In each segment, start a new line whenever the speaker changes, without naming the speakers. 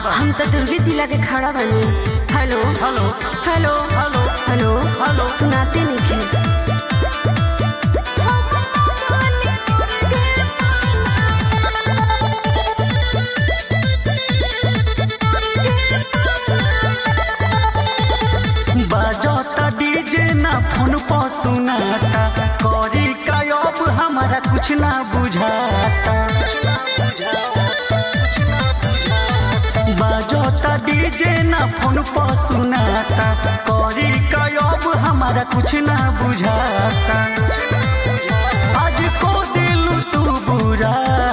हम तो दुर्गे जिला के खड़ा बानी hello
hello
hello
hello
hello
hello
सुनाते नहीं
बजता डीजे ना फोन पर सुनाता करी का अब हमारा कुछ ना बुझाता बजता डीजे ना फोन पर सुनाता करी का अब हमारा कुछ ना बुझाता आज को दिल तू बुरा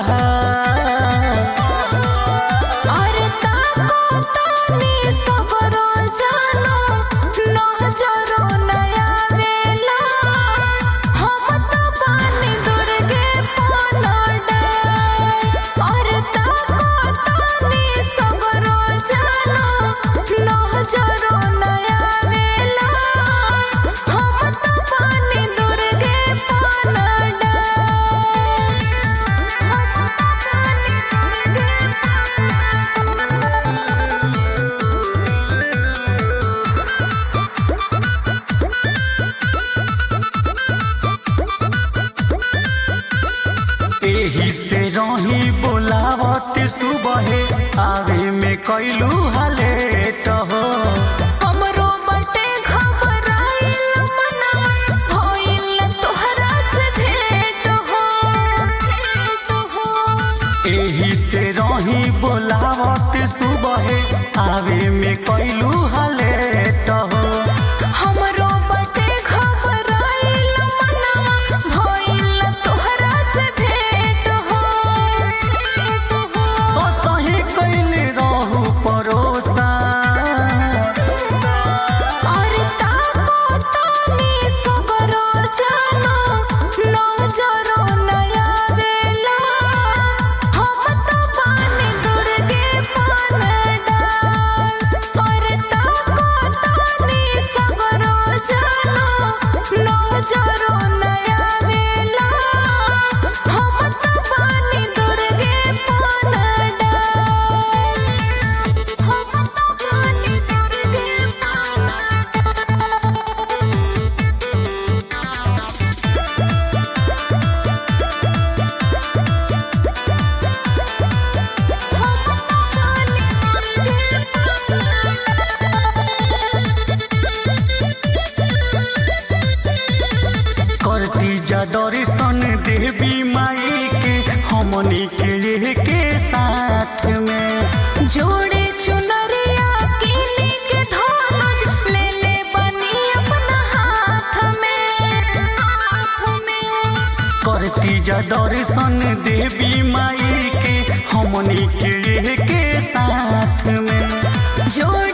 अरे ताको तानी सगरो जानो नजरो नया वेला हम तो पानी दुर्गे पलड़ा अरे ताको तानी सगरो जानो नजरो नया वेला हम तो पानी दुर्गे पलड़ा
एही से रही बोलावत सुबह आवे में कैलू हलेट हो
हमरो बटे घबराइल मनवा भइल तोहरा से भेंट हो भेंट हो
एही से रही बोलावत सुबह आवे में कैलू हलेट हो
हमरो बटे घबराइल मनवा भइल तोहरा से भेंट हो भेंट हो
ओ सही कैले रहू परोसा
अरे ताको तानी सगरो जानो नजरो नया वेला हम तो पानी दुर्गे पलड़ा अरे ताको तानी सगरो जानो नजरो नया वेला हम तो पानी दुर्गे पलड़ा हम तो पानी दुर्गे
करती जा दर्शन देवी माई के हमनी के के साथ में
जोड़े चुनरिया किनी के धनुज ले ले बनी अपना हाथ में हाथ में
करती जा दर्शन देवी माई के हमनी के के साथ में
जोड़े